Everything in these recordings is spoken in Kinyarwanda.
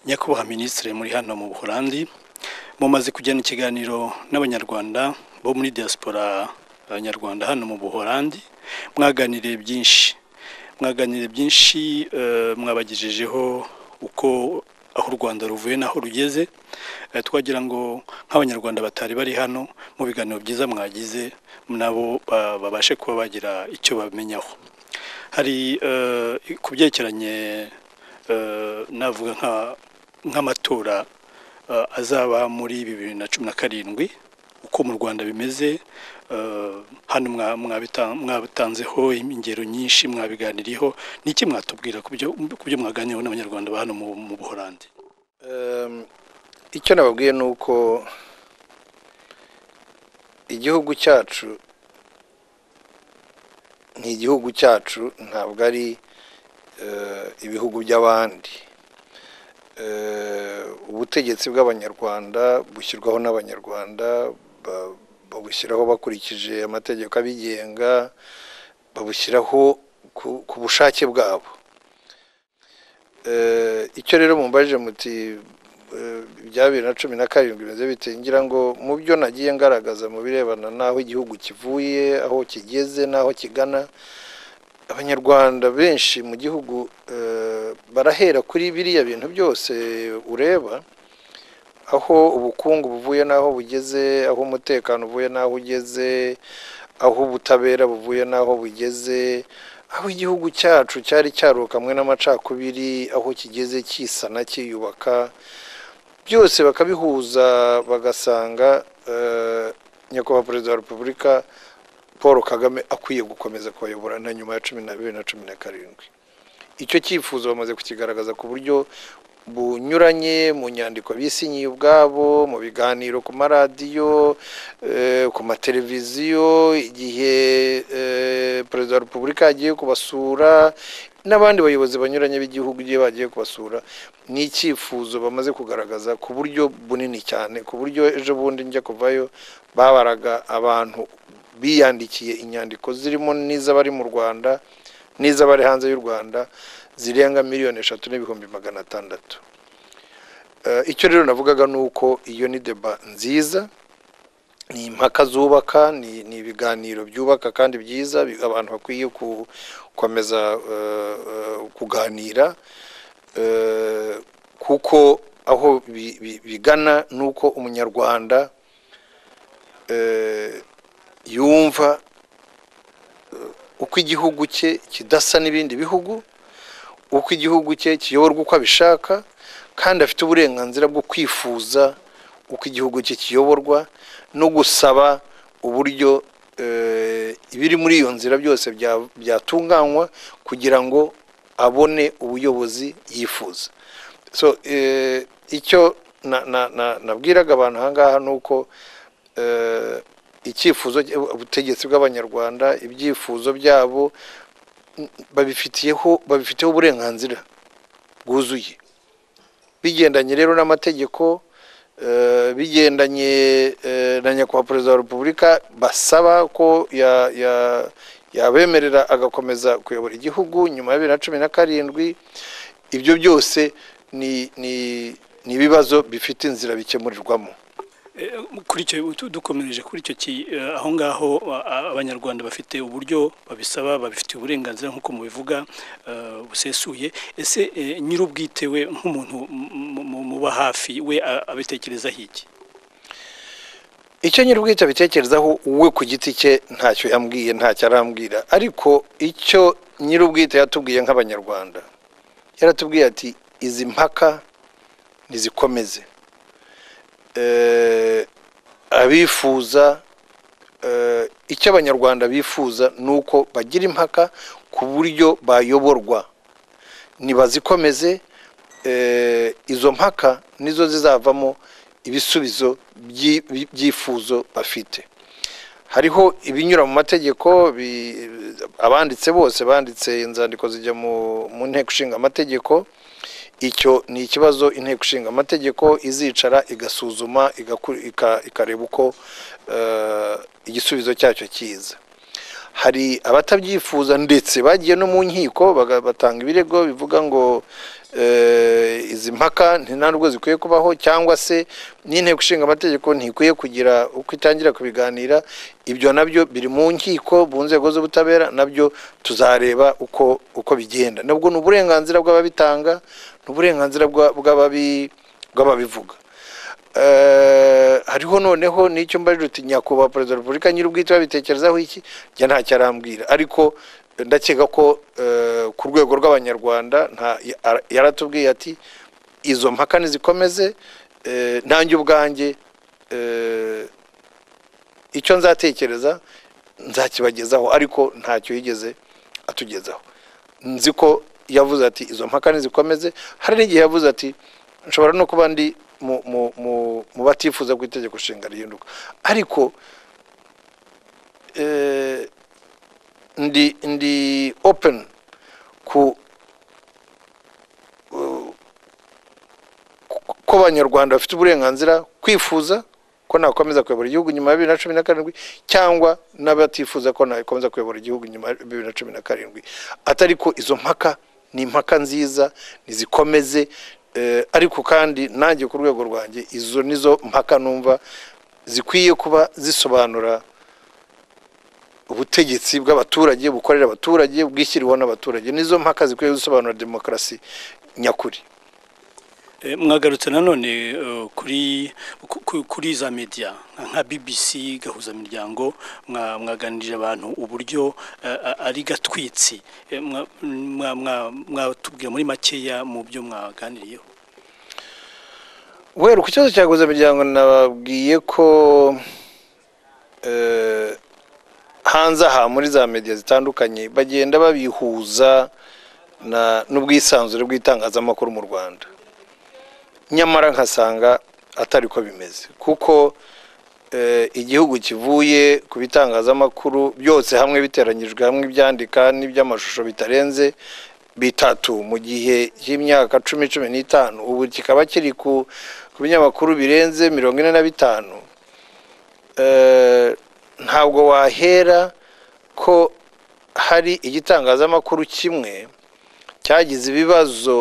nyakubahwa minisitiri muri hano mu buholandi mumaze kugirana ikiganiro n'abanyarwanda bo muri diaspora abanyarwanda hano mu buholandi mwaganiriye byinshi mwaganiriye byinshi mwabagejejeho uko aho u rwanda ruvuye n'aho rugeze twagira ngo nk'abanyarwanda batari bari hano mu biganiro byiza mwagize nabo babashe kuba bagira icyo bamenyaho hari ku byerekeranye navuga nk'amatora azaba muri bibiri na cumi na karindwi uko mu rwanda bimeze hano mwabitanzeho ingero nyinshi mwabiganiriyeho ni iki mwatubwira ku byo mwaganiriyeho n'abanyarwanda ba hano mu buhorandi icyo nababwiye ni uko igihugu cyacu ni igihugu cyacu ntabwo ari ibihugu by'abandi ubutegetsi bw'abanyarwanda bushyirwaho n'abanyarwanda babushyiraho bakurikije amategeko abigenga babushyiraho ku bushake bwabo icyo rero mumbaje muti bya bibiri na cumi na karindwi bimeze bite ngira ngo mu byo nagiye ngaragaza mu birebana n'aho igihugu kivuye aho kigeze n'aho kigana abanyarwanda benshi mu gihugu barahera kuri biriya bintu byose ureba aho ubukungu buvuye n'aho bugeze aho umutekano uvuye n'aho ugeze aho ubutabera buvuye n'aho bugeze aho igihugu cyacu cyari cyarukamwe n'amacakubiri aho kigeze kisana cyiyubaka byose bakabihuza bagasanga nyakubahwa perezida wa repubulika paul kagame akwiye gukomeza kubayobora na nyuma ya cumi na bibiri na cumi na karindwi icyo cyifuzo bamaze kukigaragaza ku buryo bunyuranye mu nyandiko bisinyiye ubwabo mu biganiro ku maradiyo ku mateleviziyo igihe perezida wa repubulika yagiye kubasura n'abandi bayobozi banyuranye b'igihugu igihe bagiye kubasura ni icyifuzo bamaze kugaragaza ku buryo bunini cyane ku buryo ejo bundi njya kuvayo babaraga abantu biyandikiye inyandiko zirimo n'iz'abari mu rwanda n'iz'abari hanze y'u rwanda zirenga miliyoni eshatu n'ibihumbi magana atandatu icyo rero navugaga ni uko iyo ni deba nziza ni impaka zubaka ni ibiganiro byubaka kandi byiza abantu bakwiye gukomeza kuganira kuko aho bigana ni uko umunyarwanda yumva uko igihugu cye kidasa n'ibindi bihugu uko igihugu cye kiyoborwa uko abishaka kandi afite uburenganzira bwo kwifuza uko igihugu cye kiyoborwa no gusaba uburyo ibiri muri iyo nzira byose byatunganywa kugira ngo abone ubuyobozi yifuza so icyo nabwiraga abantu aha ngaha ni uko icyifuzo ubutegetsi bw'abanyarwanda ibyifuzo byabo babifitiyeho babifiteho uburenganzira bwuzuye bigendanye rero n'amategeko bigendanye na nyakubahwa perezida wa repubulika basaba ko yabemerera agakomeza kuyobora igihugu nyuma ya bibiri na cumi na karindwi ibyo byose ni ibibazo bifite inzira bikemurirwamo kuri icyo dukomereje kuri icyo aho ngaho abanyarwanda bafite uburyo babisaba babifitiye uburenganzira nk'uko mubivuga busesuye ese nyir'ubwite we nk'umuntu muba hafi we abitekerezaho iki icyo nyir'ubwite abitekerezaho we ku giti cye ntacyo yambwiye ntacyo arambwira ariko icyo nyir'ubwite yatubwiye nk'abanyarwanda yaratubwiye ati izi mpaka ntizikomeze abifuza icyo abanyarwanda bifuza ni uko bagira impaka ku buryo bayoborwa ntibazikomeze izo mpaka nizo zizavamo ibisubizo by'ibifuzo bafite hariho ibinyura mu mategeko abanditse bose banditse inzandiko zijya mu nteko ishinga amategeko icyo ni ikibazo inteko ishinga amategeko izicara igasuzuma ikareba uko igisubizo cyacyo kiza hari abatabyifuza ndetse bagiye no mu nkiko batanga ibirego bivuga ngo eh, izi mpaka ntabwo zikwiye kubaho cyangwa se n'inteko ishinga amategeko ntikwiye kugira uko itangira kubiganira ibyo nabyo biri mu nkiko mu nzego z'ubutabera nabyo tuzareba uko uko bigenda nabwo ni uburenganzira bw'ababitanga ni uburenganzira bw'ababi bw'ababivuga hariho noneho n'icyo mbaje uti nyakubahwa perezida wa repubulika nyir'ubwite babitekerezaho iki njye ntacyo arambwira ariko ndakeka ko ku rwego rw'abanyarwanda yaratubwiye ati izo mpaka nizikomeze ntange ubwanjye icyo nzatekereza nzakibagezaho ariko ntacyo yigeze atugezaho nzi ko yavuze ati izo mpaka nizikomeze hari n'igihe yavuze ati nshobora no kuba ndi mu batifuza ko itegeko nshinga rihinduka ariko ndi openi ko abanyarwanda bafite uburenganzira kwifuza ko nakomeza kuyobora igihugu nyuma ya bibiri na cumi na karindwi cyangwa n'abatifuza ko nakomeza kuyobora igihugu nyuma ya bibiri na cumi na karindwi atari ko izo mpaka ni impaka nziza ntizikomeze ariko kandi nanjye ku rwego rwanjye izo nizo mpaka numva zikwiye kuba zisobanura ubutegetsi bw'abaturage bukorera abaturage bwishyiriweho n'abaturage nizo mpaka zikwiye gusobanura demokarasi nyakuri mwagarutse nanone kuri kuri za media nka BBC gahuza miryango mwaganirije abantu uburyo ari gatwitsi mwatubwira muri makeya mu byo mwaganiriyeho wera ku kibazo cya gahuza miryango nababwiye ko hanze aha muri za media zitandukanye bagenda babihuza n'ubwisanzure bw'itangazamakuru mu rwanda nyamara nkasanga atari ko bimeze kuko igihugu kivuye ku bitangazamakuru byose hamwe biteranyijwe hamwe ibyandika n'iby'amashusho bitarenze bitatu mu gihe cy'imyaka cumi cumi n'itanu ubu kikaba kiri ku binyamakuru birenze mirongo ine na bitanu ntabwo wahera ko hari igitangazamakuru kimwe cyagize ibibazo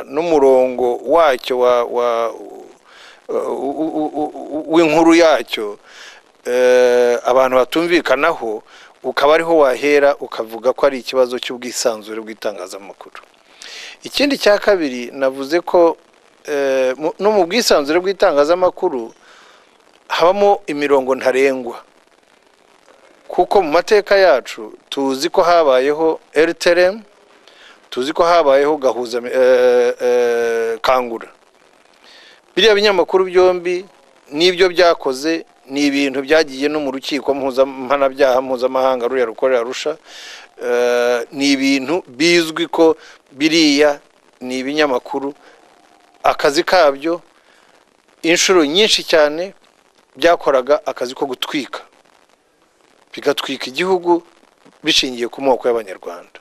n'umurongo wacyo w'inkuru yacyo abantu batumvikanaho ukaba ariho wahera ukavuga ko ari ikibazo cy'ubwisanzure bw'itangazamakuru ikindi cya kabiri navuze ko no mu bwisanzure bw'itangazamakuru habamo imirongo ntarengwa kuko mu mateka yacu tuzi ko habayeho eriteremu tuzi ko habayeho gahuza kangura biriya binyamakuru byombi n'ibyo byakoze ni ibintu byagiye no mu rukiko mpanabyaha mpuzamahanga ruriya rukorera arusha ni ibintu bizwi ko biriya ni ibinyamakuru akazi kabyo inshuro nyinshi cyane byakoraga akazi ko gutwika bigatwika igihugu bishingiye ku moko y'abanyarwanda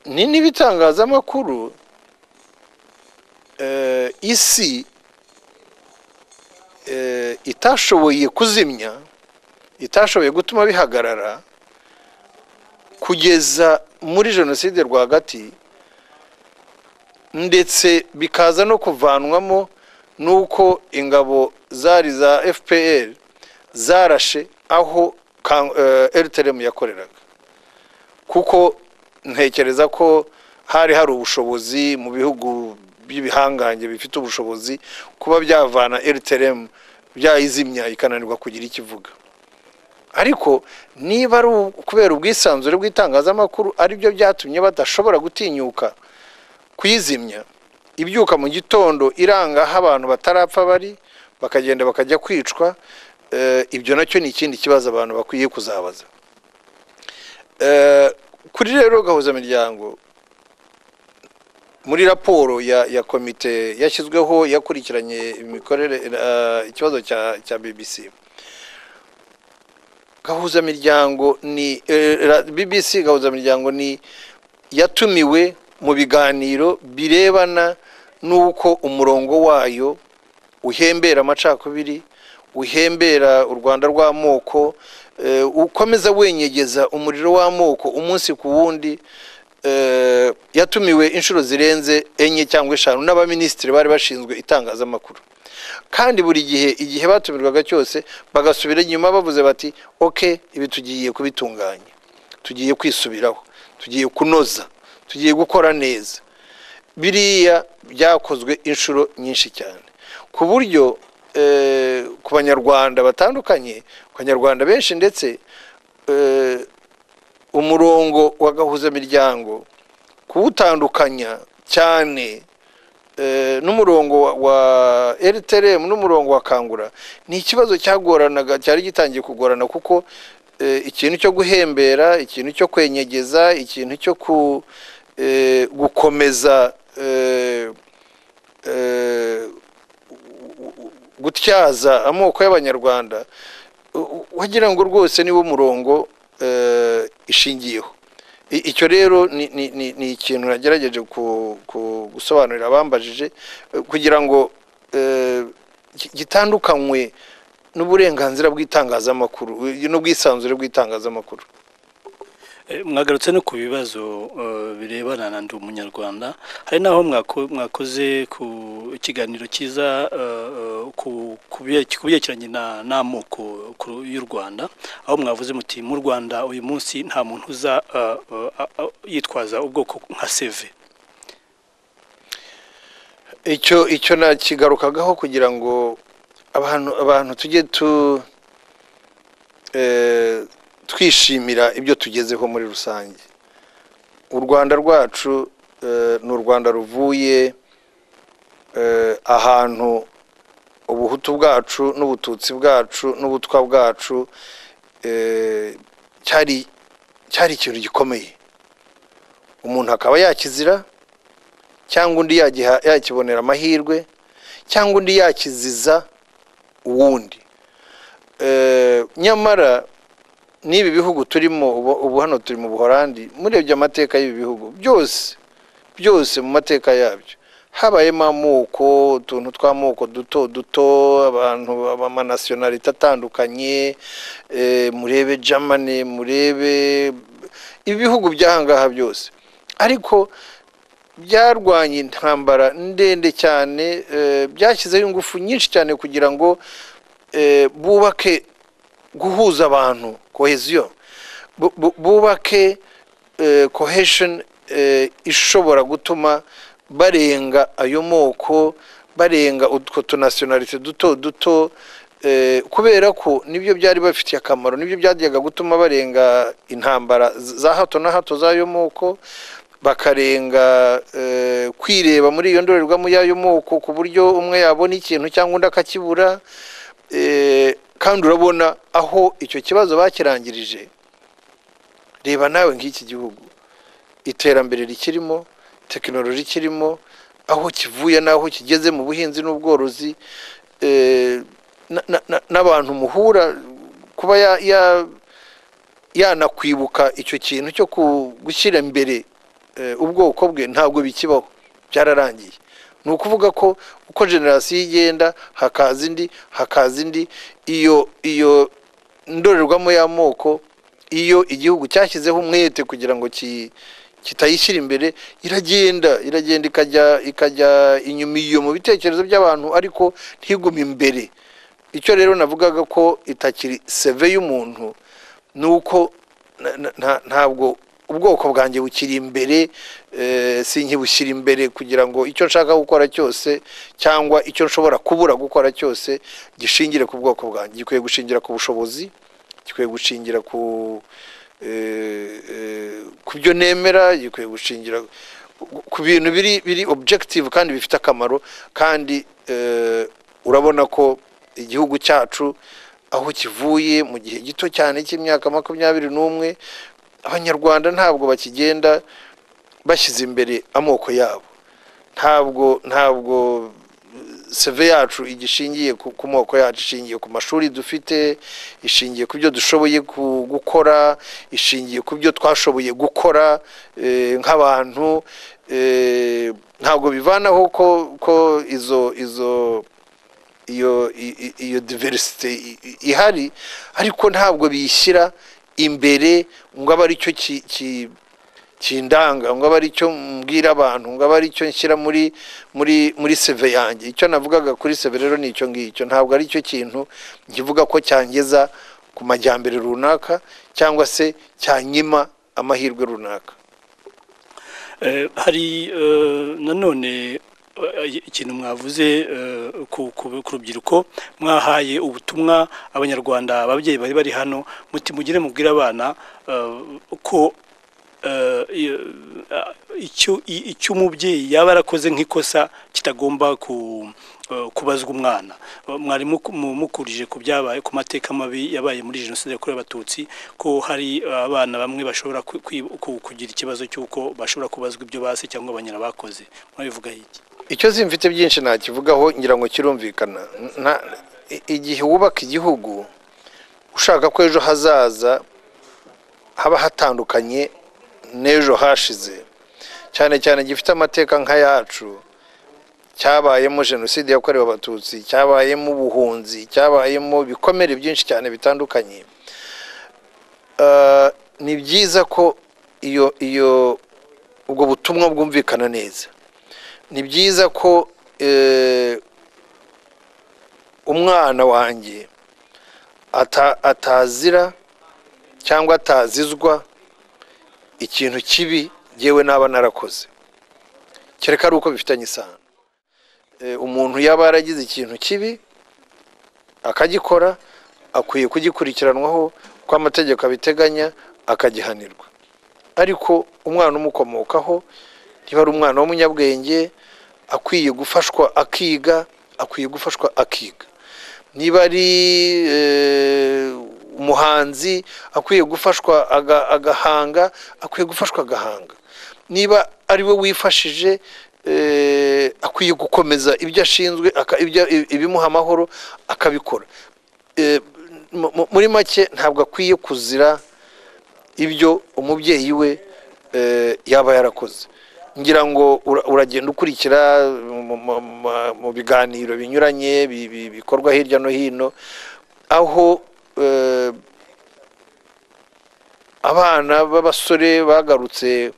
ni n'ibitangazamakuru isi itashoboye kuzimya itashoboye gutuma bihagarara kugeza muri jenoside rwagati ndetse bikaza no kuvanwamo n'uko ingabo zari za fpr zarashe aho eriteremu yakoreraga kuko ntekereza ko hari hari ubushobozi mu bihugu by'ibihangange bifite ubushobozi kuba byavana eriteremu byayizimya ikananirwa kugira icyo ivuga ariko niba ari kubera ubwisanzure bw'itangazamakuru aribyo byatumye badashobora gutinyuka kuyizimya ibyuka mu gitondo iranga aho abantu batarapfa bari bakagenda bakajya kwicwa ibyo nacyo ni ikindi kibazo abantu bakwiye kuzabaza kuri rero gahuza miryango muri raporo ya komite yashyizweho yakurikiranye imikorere ikibazo cya bbc gahuza miryango ni bbc gahuza miryango ni yatumiwe mu biganiro birebana n'uko umurongo wayo uhembera amacakubiri uhembera u rwanda rw'amoko ukomeza wenyegeza umuriro w'amoko umunsi ku wundi eh, yatumiwe inshuro zirenze enye cyangwa eshanu n'abaminisitiri bari bashinzwe itangazamakuru kandi buri gihe igihe batumirwaga cyose bagasubira inyuma bavuze bati oke ibi tugiye kubitunganya tugiye kwisubiraho tugiye kunoza tugiye gukora neza biriya byakozwe inshuro nyinshi cyane ku buryo eh, ku banyarwanda batandukanye ku banyarwanda benshi ndetse eh, umurongo wa gahuzamiryango kuwutandukanya cyane eh, n'umurongo wa- wa rtrm n'umurongo wa kangura ni ikibazo cyagoranaga cyari gitangiye kugorana kuko eh, ikintu cyo guhembera ikintu cyo kwenyegeza ikintu cyo ku eh, gukomeza eh, eh, gutyaza amoko y'abanyarwanda u- u- wagira ngo rwose niwo murongo eh, ishingiyeho I- icyo rero ni, ni, ni, ni ikintu nagerageje ku- ku- gusobanurira abambajije eh, kugira ngo eh, gi- gitandukanywe n'uburenganzira bw'itangazamakuru eh, n'ubwisanzure bw'itangazamakuru Eh, mwagarutse no ku bibazo eh, birebana na ndi umunyarwanda hari n'aho mwako- mwakoze ku ikiganiro cyiza eh, eh, ku- ku bye- ku byerekeranye na- n'amoko ku- y'u rwanda aho mwavuze muti mu rwanda uyu munsi nta muntu uza eh, eh, a- a- yitwaza ubwoko nka seve icyo icyo nakigarukagaho kugira ngo abantu abantu tujye tu eh, twishimira ibyo tugezeho muri rusange u rwanda rwacu eh, ni u rwanda ruvuye eh, ahantu ubuhutu bwacu n'ubututsi bwacu n'ubutwa bwacu eh, cyari cyari ikintu gikomeye umuntu akaba yakizira cyangwa undi yagiha- yakibonera amahirwe cyangwa undi yakiziza uwundi Eh, nyamara n'ibi bihugu turimo ubu ubu hano turi mu buhorandi murebye amateka y'ibi bihugu byose byose mu mateka yabyo habayemo amoko utuntu tw'amoko duto duto abantu b'amanasiyonalite atandukanye eh, murebe germany murebe ibihugu by'ahangaha byose ariko byarwanya intambara ndende cyane eh, byashyizeho ingufu nyinshi cyane kugira ngo eh, bubake guhuza abantu koheziyo Bu- bu- bubake eh, cohesion eh, ishobora gutuma barenga ayo moko barenga utwo tunasiyonalite duto duto eh, kubera ko nibyo byari bafitiye akamaro nibyo byajyaga gutuma barenga intambara za hato na hato z'ayo moko bakarenga eh, kwireba muri iyo ndorerwamo y'ayo moko ku buryo umwe yabona ikintu cyangwa undi akakibura eh, kandi urabona aho icyo kibazo bakirangirije reba nawe nk'iki gihugu iterambere rikirimo tekinoloji ikirimo aho kivuye n'aho kigeze mu buhinzi n'ubworozi eh, na- na- na- n'abantu muhura kuba ya- ya- yanakwibuka icyo kintu cyo ku- gushyira imbere eh, ubwoko bwe ntabwo bikibaho byararangiye ni ukuvuga ko uko generasiyo igenda hakaza indi hakaza indi iyo iyo ndorerwamo y'amoko iyo igihugu cyashyizeho umwete kugira ngo ki- kitayishyira imbere iragenda iragenda ikajya ikajya inyuma iyo mu bitekerezo by'abantu ariko ntigume imbere icyo rero navugaga ko itakiri seve y'umuntu ni uko na- na- nta- ntabwo ubwoko bwanjye bukiri imbere eh, sinkibushyira imbere kugira ngo icyo nshaka gukora cyose cyangwa icyo nshobora kubura gukora cyose gishingire ku bwoko bwanjye gikwiye gushingira ku bushobozi gikwiye gushingira ku eh, eh, ku byo nemera gikwiye gushingira ku- ku bintu biri biri objective kandi bifite akamaro kandi eh, urabona ko igihugu cyacu aho kivuye mu gihe gito cyane cy'imyaka makumyabiri n'umwe abanyarwanda ntabwo bakigenda bashyize imbere amoko yabo ntabwo ntabwo seve yacu igishingiye ku ku moko yacu ishingiye ku mashuri dufite ishingiye ku byo dushoboye ku- gukora ishingiye ku byo twashoboye gukora eh, nk'abantu eh, ntabwo bivanaho ko ko izo izo iyo i- i- iyo diversite i- i- ihari ariko ntabwo biyishyira imbere ngo abe aricyo ki- ki- kindanga ngo abe ari cyo mbwira abantu ngo abe ari cyo nshyira muri muri muri seve yanjye icyo navugaga kuri seve rero ni icyo ngicyo ntabwo ari cyo kintu kivuga ko cyangeza ku majyambere runaka cyangwa se cyanyima amahirwe runaka Eh, hari eh, nanone eh, ikintu mwavuze eh, ku ku- ku rubyiruko mwahaye ubutumwa abanyarwanda ababyeyi bari bari hano muti mugire mubwire abana eh, ko eh, iyo- ah, icyo i- icyo umubyeyi yaba yarakoze nk'ikosa kitagomba ku eh, kubazwa umwana Eh, mwari muku- mu- mukurije ku byabaye ku mateka mabi yabaye muri jenoside yakorewe abatutsi ko hari eh, abana bamwe bashobora ku- kwi- ku- kugira ikibazo cy'uko bashobora kubazwa ibyo base cyangwa banyina bakoze mwabivuga iki icyo zimfite byinshi nakivugaho ngira ngo kirumvikana Nta- i- igihe wubaka igihugu ushaka ko ejo hazaza haba hatandukanye n'ejo hashize cyane cyane gifite amateka nk'ayacu cyabayemo jenoside yakorewe abatutsi cyabayemo ubuhunzi cyabayemo ibikomere byinshi cyane bitandukanye Eh, ni byiza ko iyo iyo ubwo butumwa bwumvikana neza ni byiza ko eh, umwana wanjye ata- atazira cyangwa atazizwa ikintu kibi yewe naba narakoze kereka ari uko bifitanye isano Eh, umuntu yaba yaragize ikintu kibi akagikora akwiye kugikurikiranwaho uko amategeko abiteganya akagihanirwa ariko umwana umukomokaho niba ari umwana w'umunyabwenge akwiye gufashwa akiga akwiye gufashwa akiga niba ari eh, umuhanzi akwiye gufashwa aga- agahanga akwiye gufashwa agahanga niba ari we wifashije eh, akwiye gukomeza ibyo ashinzwe aka- ibyo- ibimuha amahoro akabikora Eh, mu- mu- muri make ntabwo akwiye kuzira ibyo umubyeyi we eh, yaba yarakoze ngira ngo ura- uragenda ukurikira mu- mu- mu- mu biganiro binyuranye bi- bi- bikorwa hirya no hino aho eh, abana b'abasore bagarutse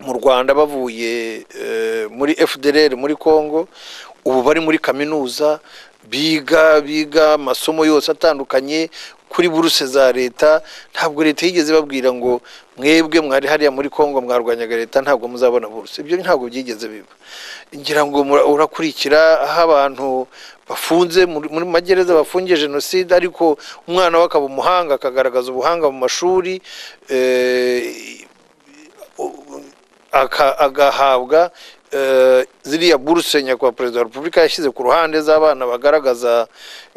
mu rwanda bavuye eh, muri fdr muri congo ubu bari muri kaminuza biga biga amasomo yose atandukanye kuri buruse za leta ntabwo leta yigeze babwira ngo mwebwe mwari hariya muri congo mwarwanyaga leta ntabwo muzabona buruse ibyo ntabwo byigeze biba ngira ngo mura- urakurikira aho abantu bafunze muri muri magereza bafungiye jenoside ariko umwana we akaba umuhanga akagaragaza ubuhanga mu mashuri eh, aka- agahabwa eh, ziriya buruse nyakubahwa perezida wa repubulika yashyize ku ruhande z'abana bagaragaza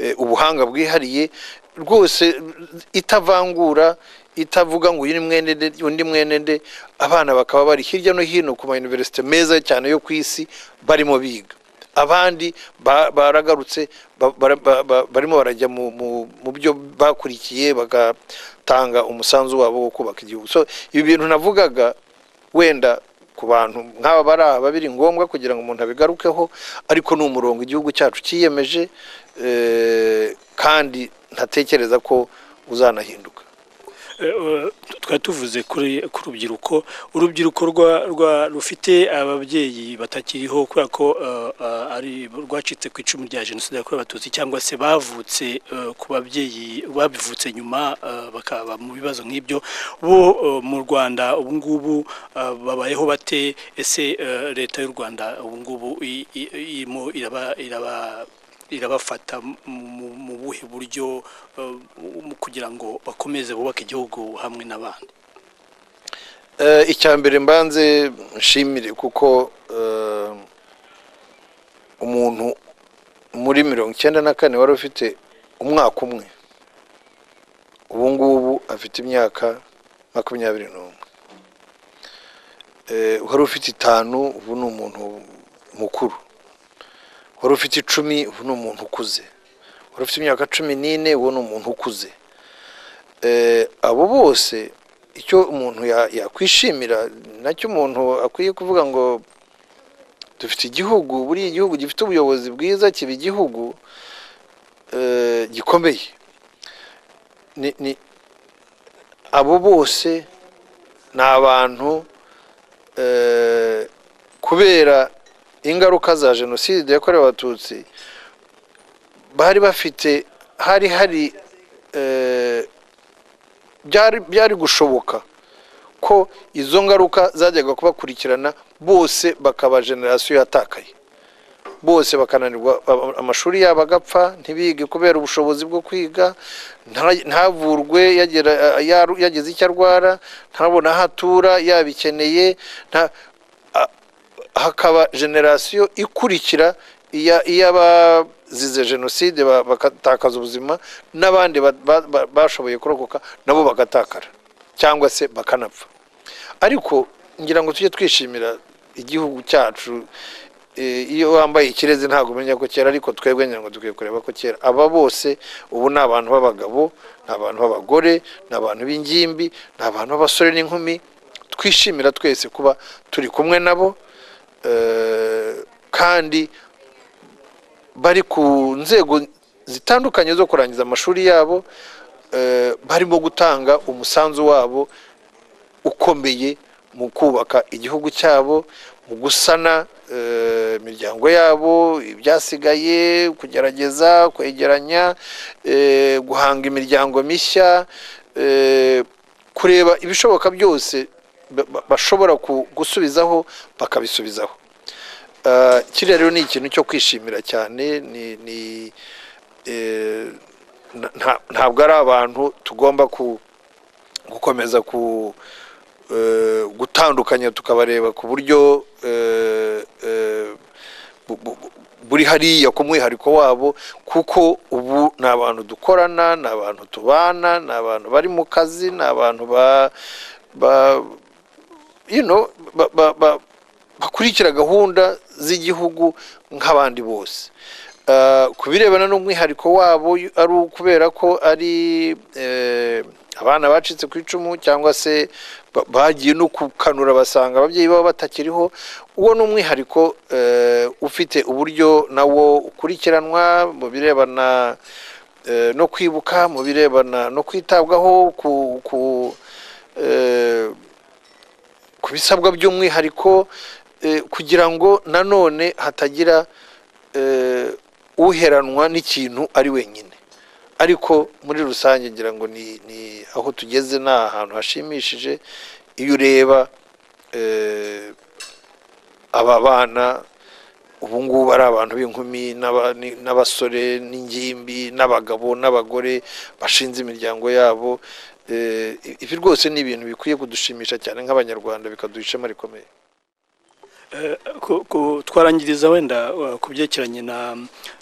eh, ubuhanga bwihariye rwose itavangura itavuga ngo uyu ni mwene nde undi mwene nde abana bakaba bari hirya no hino ku mayuniverisite meza cyane yo ku isi barimo biga abandi ba- baragarutse ba- bara- ba- ba- barimo barajya mu- mu mu byo bakurikiye bagatanga umusanzu wabo wo kubaka igihugu so ibi bintu navugaga wenda ku bantu nk'aba bari aha biri ngombwa kugira ngo umuntu abigarukeho ariko ni umurongo igihugu cyacu cyiyemeje eh, kandi ntatekereza ko uzanahinduka Eh, eh, twari tuvuze kuri ku rubyiruko urubyiruko rwa rwa rufite ababyeyi batakiriho kubera ko eh, eh, ari rwacitse ku icumu rya jenoside yakorewe abatutsi cyangwa se bavutse eh, ku babyeyi babivutse nyuma eh, bakaba mu bibazo nk'ibyo bo eh, mu Rwanda ubu ngubu eh, babayeho bate ese eh, leta y'u Rwanda ubu ngubu i- i- irimo iraba iraba irabafata mu- mu- mu buhe buryo eh, mu- kugira ngo bakomeze bubake igihugu hamwe n'abandi Eh, icya mbere mbanze nshimire kuko eh, umuntu muri mirongo icyenda na kane wari ufite umwaka umwe ubu ngubu afite imyaka makumyabiri n'umwe Eh, wari ufite itanu ubu ni umuntu mukuru wari ufite icumi ubu ni umuntu ukuze wari ufite imyaka cumi n'ine ubu ni umuntu ukuze Eh, abo bose icyo umuntu ya- yakwishimira nacyo umuntu akwiye kuvuga ngo dufite igihugu buriya igihugu gifite ubuyobozi bwiza kiba igihugu eh, gikomeye Ni- ni- abo bose ni abantu eh, kubera ingaruka za jenoside yakorewe abatutsi bari bafite hari hari eh, byari byari gushoboka ko izo ngaruka zajyaga kubakurikirana bose bakaba generasiyo yatakaye bose bakananirwa aba- amashuri yabo agapfa ntibige kubera ubushobozi bwo kwiga nta- ntavurwe yagera- yaru- yageze icyo arwara ntabone aho atura yabikeneye nta- a- hakaba generasiyo ikurikira iya- iy'abazize jenoside ba- bagatakaza ubuzima n'abandi ba- ba- ba- bashoboye kurokoka nabo bagatakara cyangwa se bakanapfa ariko ngira ngo tujye twishimira igihugu cyacu Eh, iyo wambaye ikirezi ntabwo umenya ko kera ariko twebwe ngira ngo dukwiye kureba ko kera aba bose ubu ni abantu b'abagabo ni abantu b'abagore ni abantu b'ingimbi ni abantu b'abasore n'inkumi twishimira twese kuba turi kumwe nabo eh, kandi bari ku nzego zitandukanye zo kurangiza amashuri yabo eh, barimo gutanga umusanzu wabo ukomeye mu kubaka igihugu cyabo mu gusana eh, imiryango yabo ibyasigaye kugerageza kwegeranya eh, guhanga imiryango mishya eh, kureba ibishoboka byose ba- ba- bashobora ku- gusubizaho bakabisubizaho Eh, kiriya rero ni ikintu cyo kwishimira cyane ni ni eh, nta- nta- ntabwo ari abantu tugomba ku gukomeza ku eh, gutandukanya tukabareba ku buryo eh, eh, bu- bu- bu- buri hariya ku mwihariko wabo kuko ubu ni abantu dukorana ni abantu tubana ni abantu bari mu kazi ni abantu ba ba- you know, ba- ba- ba- bakurikira gahunda z'igihugu nk'abandi bose Eh, ku birebana n'umwihariko wabo y- ari ukubera ko ari eh, abana bacitse ku icumu cyangwa se ba- bagiye no kukanura basanga ababyeyi babo batakiriho uwo ni umwihariko eh, ufite uburyo nawo ukurikiranwa mu birebana eh, no kwibuka mu birebana no kwitabwaho ku, ku eh, ku bisabwa by'umwihariko eh, kugira ngo nanone hatagira eh, uheranwa n'ikintu ari wenyine ariko muri rusange ngira ngo ni ni aho tugeze ni ahantu hashimishije iyo ureba eh, aba bana ubu ngubu ari abantu b'inkumi n'aba- ni- n'abasore n'ingimbi n'abagabo n'abagore bashinze imiryango yabo Eh, ibi rwose ni ibintu bikwiye kudushimisha cyane nk'abanyarwanda bikaduha ishema rikomeye Ku- ku- twarangiriza wenda uh, ku byerekeranye na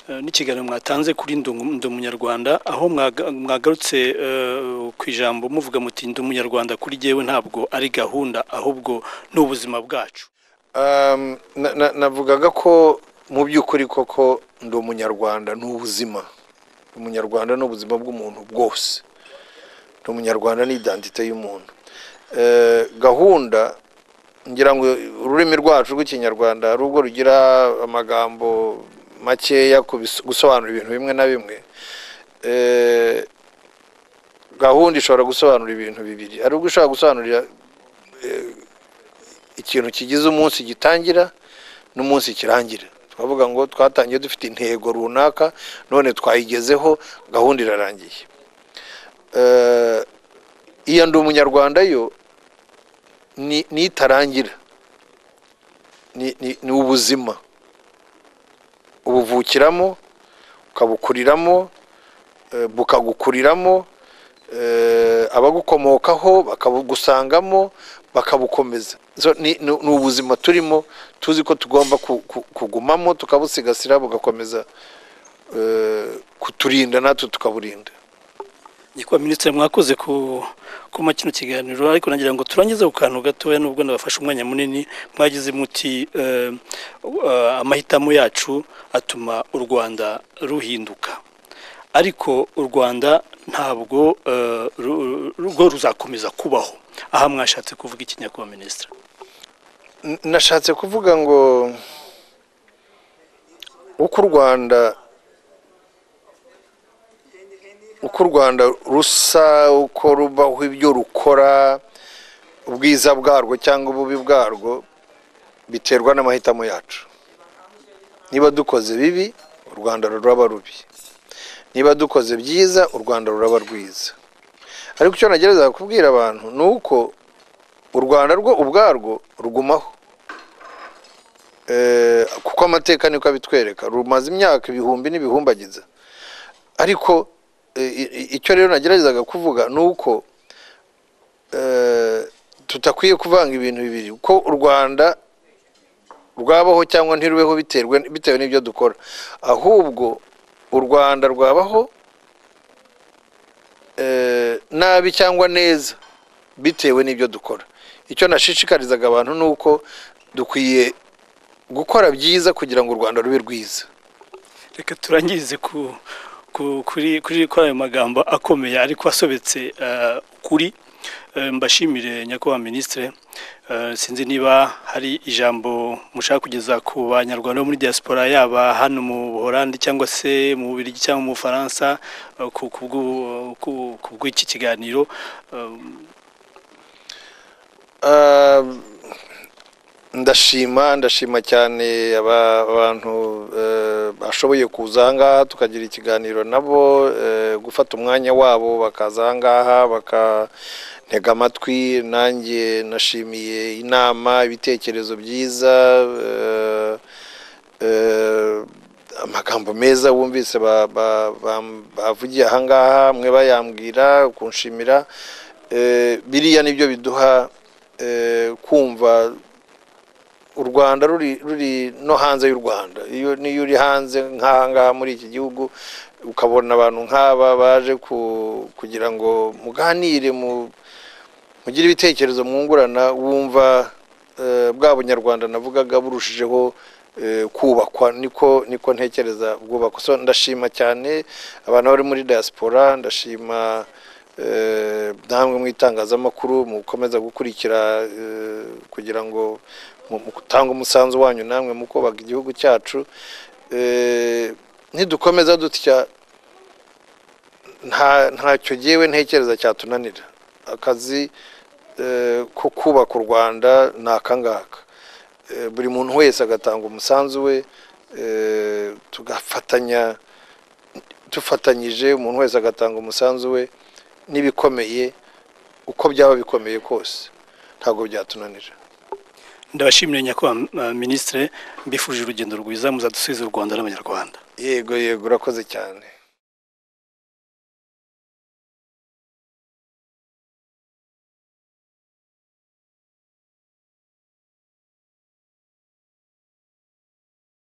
uh, n'ikiganiro mwatanze kuri Ndi Umu- Ndi umunyarwanda aho mwaga- mwagarutse uh, ku ijambo muvuga muti ndi umunyarwanda kuri jyewe ntabwo ari gahunda ahubwo ni ubuzima bwacu Um, na- na- navugaga ko mu by'ukuri koko ndi umunyarwanda ni ubuzima umunyarwanda ni ubuzima bw'umuntu bwose ndi umunyarwanda ni idantite y'umuntu Eh, gahunda ngira ngo ururimi rwacu rw'ikinyarwanda hari ubwo rugira amagambo makeya ku bis- gusobanura ibintu bimwe na bimwe Eh, gahunda ishobora gusobanura ibintu bibiri hari ubwo ishobora gusobanurira ikintu kigize umunsi gitangira n'umunsi kirangira twavuga ngo twatangiye dufite intego runaka none twayigezeho gahunda irarangiye Eh, iyo ndi umunyarwanda yo ni ni itarangira ni ni- ni ubuzima ubuvukiramo ukabukuriramo eh, bukagukuriramo eh, abagukomokaho bakabugusangamo bakabukomeza So, ni ni- ni ubuzima turimo tuzi ko tugomba ku- ku- kugumamo tukabusigasira bugakomeza eh, kuturinda natwe tukaburinda Nyakubahwa minisitiri mwakoze ku kuma kino kiganiro ariko nagira ngo turangize ku kantu gatoya nubwo nabafashe umwanya munini mwagize muti eh, eh, amahitamo yacu atuma u rwanda ruhinduka ariko u rwanda ntabwo eh, ru- ru- rwo ruzakomeza kubaho aha mwashatse kuvuga iki nyakubahwa minisitiri N- nashatse kuvuga ngo uko u rwanda uko u rwanda rusa uko rubaho ibyo rukora ubwiza bwarwo cyangwa ububi bwarwo biterwa n'amahitamo yacu niba dukoze bibi u rwanda ruraba rubi niba dukoze byiza u rwanda ruraba rwiza ariko icyo nagerageza kubwira abantu ni uko u rwanda rwo ubwarwo rugumaho Eh, kuko amateka niko abitwereka rumaze imyaka ibihumbi n'ibihumbagiza ariko eh, i- i- icyo rero nageragezaga kuvuga ni uko eh, tutakwiye kuvanga ibintu bibiri ko u rwanda rwabaho cyangwa ntirubeho biterwe bitewe n'ibyo dukora ahubwo u rwanda rwabaho eh, nabi cyangwa neza bitewe n'ibyo dukora icyo nashishikarizaga abantu ni uko dukwiye gukora byiza kugira ngo u rwanda rube rwiza reka turangirize ku ku- kuri kuri kuri ayo magambo akomeye ariko asobetse eh, kuri Eh, mbashimire nyakubahwa minisitire Eh, sinzi niba hari ijambo mushaka kugeza ku banyarwanda bo muri diaspora yaba hano mu buholandi cyangwa se mu bubirigi cyangwa mu bufaransa eh, ku ku bw'u- ku- ku bw'iki kiganiro Eh, Ah, ndashima ndashima cyane aba- abantu eh, bashoboye kuza ahangaha tukagira ikiganiro nabo eh, gufata umwanya wabo bakaza ahangaha bakantega amatwi nanjye nashimiye inama ibitekerezo byiza eh, eh, amagambo meza wumvise ba- ba- bam- bavugiye ahangaha mwe bayambwira kunshimira Eh, biriya nibyo biduha eh, kumva u rwanda ruri ruri no hanze y'u rwanda iyo niyo uri hanze nk'aha ngaha muri iki gihugu ukabona abantu nk'aba baje ku- kugira ngo muganire mu- mugire ibitekerezo mwungurana wumva eh, bwa bunyarwanda navugaga burushijeho eh, kubakwa niko niko ntekereza bwubakwa so ndashima cyane abantu bari muri diaspora ndashima eh, namwe mu itangazamakuru mukomeza gukurikira eh, kugira ngo mutange umusanzu wanyu namwe mu kubaka igihugu cyacu Eh, nidukomeza dutya nta ntacyo gewe ntekereza cyatunanira akazi eh, ko kubaka u rwanda ni akangaka Eh, buri muntu wese agatanga umusanzu we eh, tugafatanya dufatanyije umuntu wese agatanga umusanzu we n'ibikomeye uko byaba bikomeye kose ntabwo byatunanira ndabashimire nyakubahwa minisitire mbifuje urugendo rwiza muzadusubize u rwanda n'abanyarwanda yego yego urakoze cyane